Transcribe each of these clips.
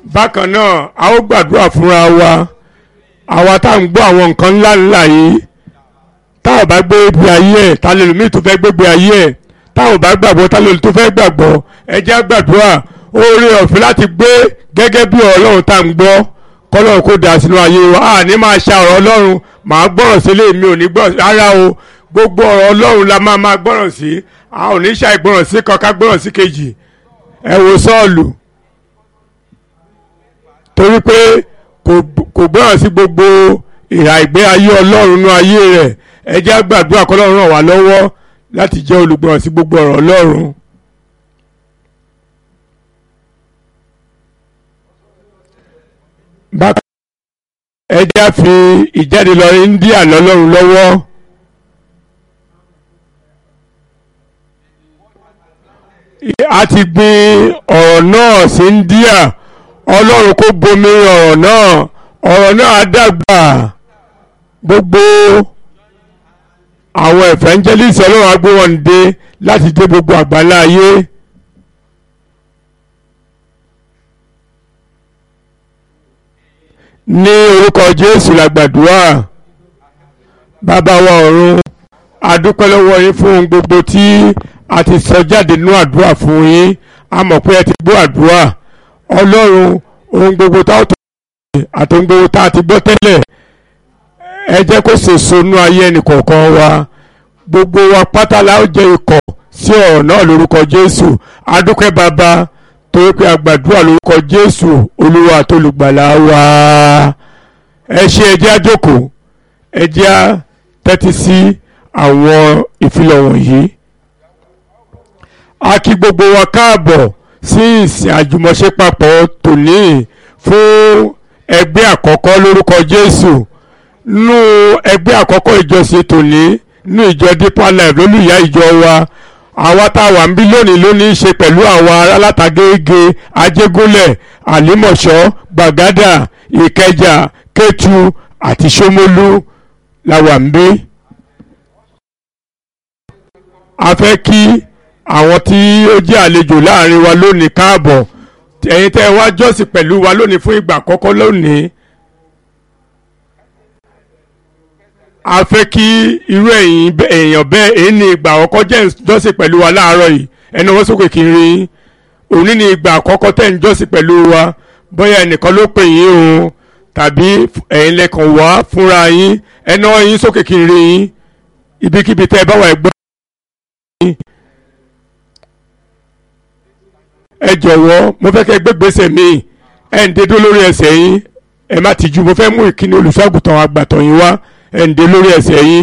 bákan náà a ó gbàdúrà fúnra wa àwa tá à ń gbọ́ àwọn nǹkan ńlá ńlá yìí tá ò bá gbé ibi ayé ẹ̀ ta lè lómi tó fẹ́ gbégbé ayé ẹ̀ tá ò bá gbàgbọ́ ta lè tó fẹ́ gbàgbọ́ ẹ jẹ́ á gbàdúrà oore ọ̀fẹ́ láti gbé gẹ́gẹ́ bí ọlọ́run tá à ń gbọ́ kọ́lọ́run kó dà sínú ayé wa a ní máa ṣa ọ̀rọ̀ ọlọ́run màá gbọ́rọ̀ sílé mi ò ní gbọ́rọ̀ rárá o gbogbo ọ̀rọ̀ ọlọ́run la máa máa gbọ́rọ̀ sí a ò ní ṣàìgbọ́rọ̀ sí kan ká gbọ́rọ̀ sí kejì ẹ wo sọ́ọ̀lù torí pé kò gbọ́rọ̀ sí gbogbo ìhà ìgbé ayé ọlọ́run nínú ayé rẹ̀ ẹ jẹ́ á gbàdúrà kọ́lọ́run ràn wá lọ́wọ́ láti jẹ́ olùgbọ́rọ̀ sí gbogbo ọ̀rọ̀ ọlọ́run. bákan ẹ jẹ́ á fi ìjáde lọ India lọ́lọ́run lọ́wọ́. a ti gbin ọ̀rọ̀ náà sí India ọlọ́run kó bomi ọ̀rọ̀ náà ọ̀rọ̀ náà á dàgbà gbogbo àwọn evangelist ọlọ́run á gbé wọn dé láti dé gbogbo àgbáńlá ayé. ní orúkọ Jésù la gbàdúrà bàbá wa ọ̀run a dúpẹ́ lọ́wọ́ yín fún ohun gbogbo tí a ti sọ jáde nínú àdúrà fún yín a mọ̀ pé ẹ ti gbọ́ àdúrà ọlọ́run ohun gbogbo tá a tó ṣe àti ohun gbogbo tá a ti gbọ́ tẹ́lẹ̀ ẹ jẹ́ kó sèso nú ayé ẹnìkọ̀ọ̀kan wa gbogbo wa pátá la ó jẹ́ ikọ̀ sí ọ̀rọ̀ náà lórúkọ Jésù a dúpẹ́ bàbá torí pé a gbàdúrà lórúkọ Jésù olúwa àti olùgbàlà wa ẹ ṣe ẹ jẹ́ á jókòó ẹ jẹ́ á tẹ́tí sí àwọn ìfilọ̀ wọ̀nyí a kí gbogbo wa káàbọ̀ sí ìsìn àjùmọ̀ṣe papọ̀ tòní fún ẹgbẹ́ àkọ́kọ́ lórúkọ Jésù nínú ẹgbẹ́ àkọ́kọ́ ìjọsìn tòní nínú ìjọ Deeper Life lólùyá ìjọ wa àwa tá a wà ń bí lónìí ló ní í ṣe pẹ̀lú àwọn ará látàgége Ajégúnlẹ̀ Àlímọ̀ṣọ́ Gbàgádà Ìkẹjà Kétu àti Ṣómólú la wà ń bí. a fẹ́ kí àwọn tí ó jẹ́ àlejò láàrin wa lónìí káàbọ̀ ẹ̀yin tẹ́ ẹ wá jọ́sìn pẹ̀lú wa lónìí fún ìgbà àkọ́kọ́ lónìí. a fẹ́ kí irú ẹ̀yin èèyàn bẹ́ẹ̀ èyí ni ìgbà àkọ́kọ́ jẹ́ jọ́sìn pẹ̀lú wa láàárọ̀ yìí ẹnu wọ́n sókè kí n rí yín òní ni ìgbà àkọ́kọ́ tẹ́ ń jọ́sìn pẹ̀lú wa bóyá ẹnìkan ló pè yín o tàbí ẹ̀yin lẹ́kàn wá fúnra yín ẹnu yín sókè kí n rí yín ibikíbi tẹ́ ẹ bá wà ẹgbẹ́ ẹ jọ̀wọ́ mo fẹ́ kẹ́ gbé gbèsè mi ẹ̀ ń dédó lórí ẹsẹ̀ yín ẹ má tìjú mo fẹ́ mú ìkíni olùṣọ́àgùtàn àgbàtàn yín wá ẹ̀ ń dé lórí ẹsẹ̀ yín.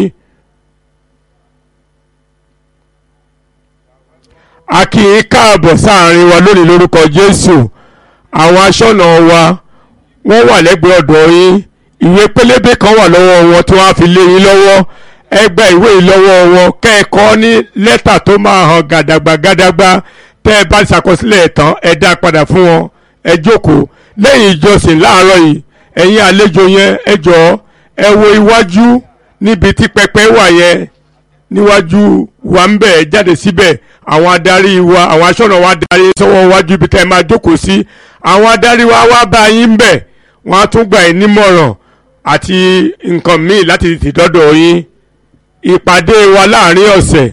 a kí yín káàbọ̀ sáàrin wa lónìí lórúkọ Jésù àwọn aṣọ́nà wa wọ́n wà lẹ́gbẹ̀ẹ́ ọ̀dọ̀ yín ìwé pélébé kan wà lọ́wọ́ wọn tí wọ́n á fi lé yín lọ́wọ́ ẹ gba ìwé yìí lọ́wọ́ wọn kẹ́ẹ̀kọ́ ní lẹ́tà tó máa hàn gàdàgbà gàdàgbà tẹ́ ẹ bá ṣàkọsílẹ̀ ẹ̀ tán ẹ dá padà fún wọn ẹ jókòó lẹ́yìn ìjọsìn láàárọ̀ yìí ẹ̀yin àlejò yẹn ẹ jọ̀ọ́ ẹ wo iwájú níbi tí pẹpẹ wà yẹn níwájú wa ń bẹ̀ jáde síbẹ̀ àwọn adarí wa àwọn aṣọ́nà wa darí sọ́wọ́ iwájú ibi tẹ́ ẹ máa jókòó sí àwọn adarí wa wá bá yín ń bẹ̀ wọ́n á tún gbà yín nímọ̀ràn àti nǹkan míì láti tètè dọ́dọ̀ yín ìpàdé wa láàrin ọ̀sẹ̀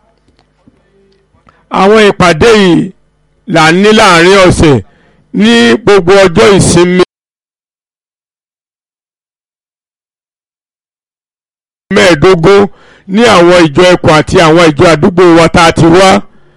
àwọn ìpàdé yìí là ń ní láàrin ọ̀sẹ̀ ní gbogbo ọjọ́ ìsinmi mẹ́ẹ̀ẹ́dógún ní àwọn ìjọ ẹkùn àti àwọn ìjọ àdúgbò wa tá a ti wá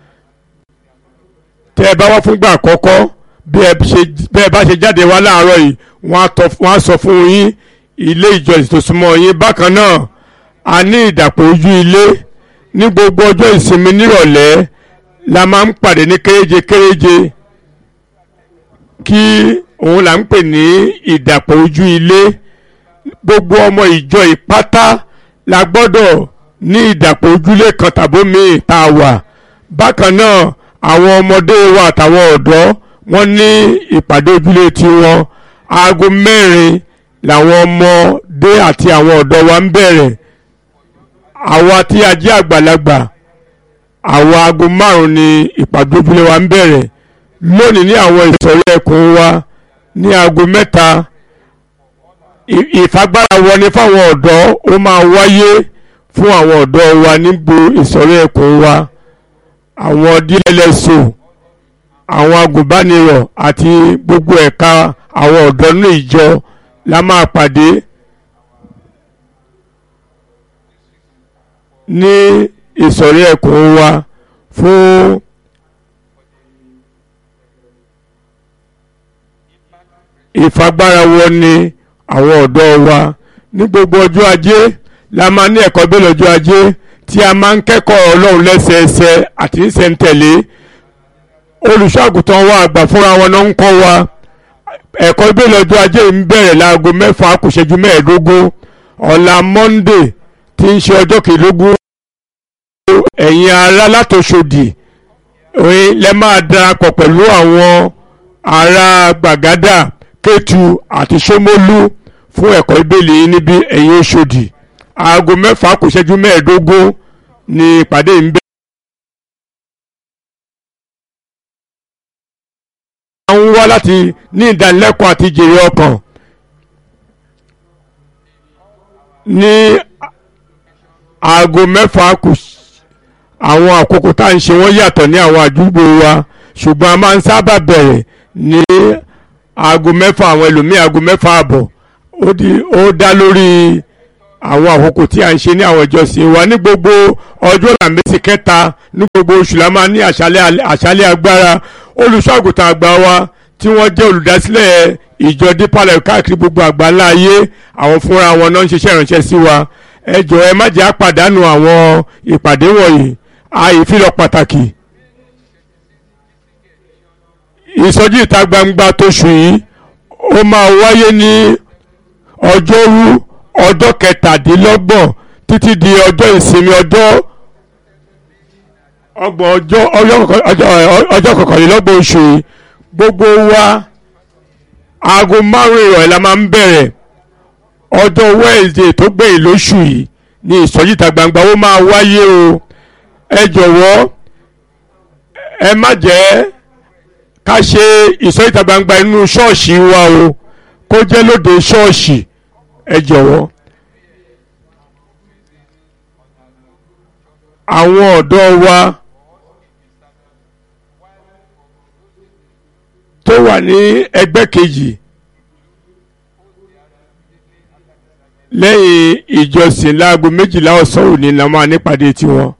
tẹ́ ẹ bá wá fúngbà àkọ́kọ́ bí ẹ bá ṣe jáde wá láàárọ̀ yìí wọ́n á sọ fún yín ilé ìjọsìn tó súnmọ́ yín bákan náà a ní ìdàpọ̀ ojú ilé ní gbogbo ọjọ́ ìsinmi nírọ̀lẹ́ la máa ń pàdé ní kéréje kéréje kí òun là ń pè ní ìdàpọ̀ ojú ilé gbogbo ọmọ ìjọ ìpátá la gbọ́dọ̀ ní ìdàpọ̀ ojúlé kan tàbó míì tá a wà bákan náà àwọn ọmọdé wa àtàwọn ọ̀dọ́ wọ́n ní ìpàdé ojúlé tiwọn aago mẹ́rin làwọn ọmọdé àti àwọn ọ̀dọ́ wa ń bẹ̀rẹ̀ àwa tí a jẹ́ àgbàlagbà àwa aago márùn-ún ni ìpàdé ojúlé wa ń bẹ̀rẹ̀ lónìí ní àwọn ìsọ̀rí ẹkùn wa ní aago mẹ́ta ìfagbára wọlé fáwọn ọ̀dọ́ ó máa wáyé fún àwọn ọ̀dọ́ wa nígbò ìsọ̀rí ẹ̀kún wa àwọn díẹ̀lẹ́sọ àwọn agùnbánirọ̀ àti gbogbo ẹ̀ka àwọn ọ̀dọ́ ní ìjọ la máa pàdé ní ìsọ̀rí ẹ̀kún wa fún ìfagbára wọn ni àwọn ọ̀dọ́ wa ní gbogbo ọjọ́ ajé la máa ní ẹ̀kọ́ bẹ́ẹ̀ lọ́jọ́ ajé tí a máa ń kẹ́kọ̀ọ́ ọlọ́run lẹ́sẹẹsẹ àti ìṣẹ̀ǹtẹ̀lé olùṣọ́àgùtàn wa àgbà fúnra wọn náà ń kọ́ wa ẹ̀kọ́ bẹ́ẹ̀ lọ́jọ́ ajé ń bẹ̀rẹ̀ láago mẹ́fà kù ṣẹ́jú mẹ́ẹ̀ẹ́dógún ọ̀la monday tí ń ṣe ọjọ́ kìlógún ẹ̀yin ará látòṣòdì lẹ́ máa darapọ̀ pẹ̀lú àwọn ará gbàgádà kétu àti ṣómólú fún ẹ̀kọ́ ìbéèlì níbi ẹ̀yin Òṣòdì aago mẹ́fà kù ṣẹ́jú mẹ́ẹ̀ẹ́dógún ni ìpàdé ń bẹ. a ń wá láti ní ìdánilẹ́kọ̀ọ́ àti jèrè ọkàn ní aago mẹ́fà kù àwọn àkókò tá à ń ṣe wọ́n yàtọ̀ ní àwọn àdúgbò wa ṣùgbọ́n a máa ń sábà bẹ̀rẹ̀ ní aago mẹ́fà àwọn ẹlòmíì aago mẹ́fà àbọ̀ ó di ó dá lórí àwọn àkókò tí a ń ṣe ní àwọn ìjọsìn wa ní gbogbo ọjọ́ làmẹ́sì kẹta ní gbogbo oṣù la máa ní àṣálẹ́ agbára olùṣọ́àgùtàn àgbà wa tí wọ́n jẹ́ olùdásílẹ̀ ìjọ dípàlẹ̀ káàkiri gbogbo àgbáńlá ayé àwọn fúnra wọn náà ń ṣiṣẹ́ ìránṣẹ́ sí wa ẹ jọ̀ọ́ ẹ má jẹ́ àpàdánù àwọn ìpàdé wọ̀nyí àìfilọ̀ pàtàkì ìsọjí ìta gbangba tóṣù yìí ó máa wáyé ní ọjọ́rú ọjọ́ kẹtàdínlọ́gbọ̀n títí di ọjọ́ ìsinmi ọjọ́ ọgbọ̀n ọjọ́ ọjọ́ kọkànlélọ́gbọ̀n oṣù yìí gbogbo wa aago márùn-ún ìrọ̀lẹ́ la máa ń bẹ̀rẹ̀ ọjọ́ Wednesday tó gbẹ̀yìn lóṣù yìí ní ìsọjí ìta gbangba ó máa wáyé o ẹ jọ̀wọ́ ẹ má jẹ́ ká ṣe ìsọ ìta gbangba inú ṣọ́ọ̀ṣì wa o kó jẹ́ lóde ṣọ́ọ̀ṣì ẹ jọ̀wọ́. àwọn ọ̀dọ́ wa tó wà ní ẹgbẹ́ kejì lẹ́yìn ìjọsìn láago méjìlá ọ̀sán òní la máa nípàdé tiwọn